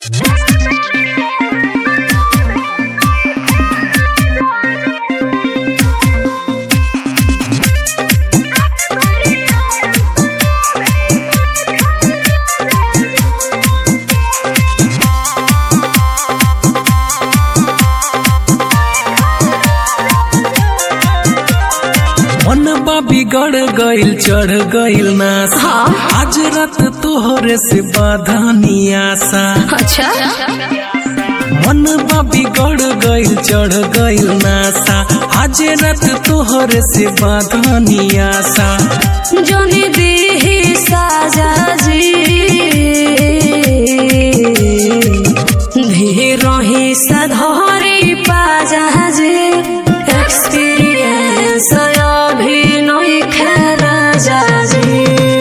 मनबा बिगड़ गइल चढ़ गइल नास हाँ। आज रात तोहरे से बाधानी आशा अच्छा मनबा बिगड़ गइल चढ़ गइल नासा आज रात तोहरे से बाधानी आशा जोनी दी साजा जी धीरही सधरी पाजा जी एक्सपीरियंस अभी नहीं खेला जा जी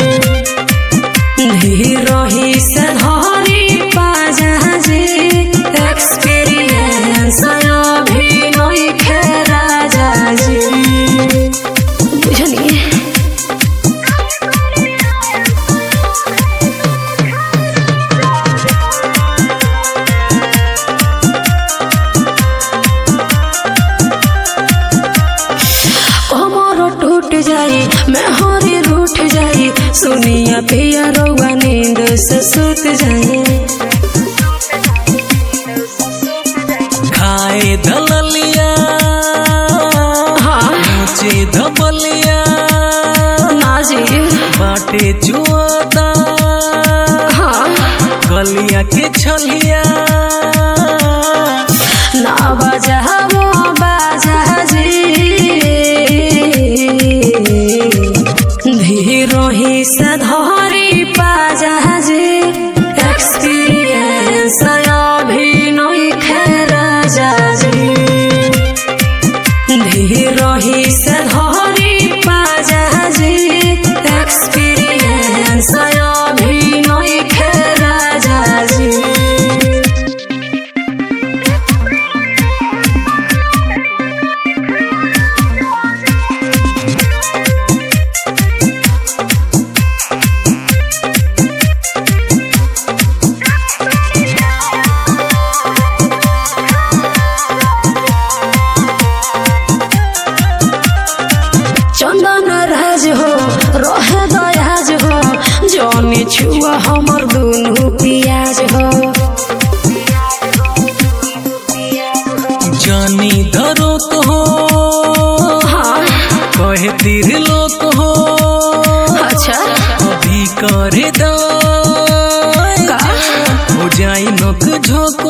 धीरही सधरी पाजा जी एक्सपीरियंस अभी नहीं खेला जा जी बुझलिए कमर टूट जाई मैं हरी रूठ जाई सुनिया पिया रउआ नींद से सुत जाई खाए दललिया हाँ ऊंचे धबलिया ना जी बाटे जुआदा हाँ गलिया के छलिया ना बजा वो बाजा जी धीरोही से धरी पाजा जी एक्सपीरियंस अभी नहीं खेला जा जी धीरही से धरी पाजा जी एक्सपीरियंस अभी नहीं खेला जा जी चंदन राज हो रहे दयाज हो जौनी छुआ हमर दुनू पियाज हो जानी धरो तो हो हाँ कहे तीर लोक हो अच्छा अभी करे दाय का? हो जाई नोक झोंक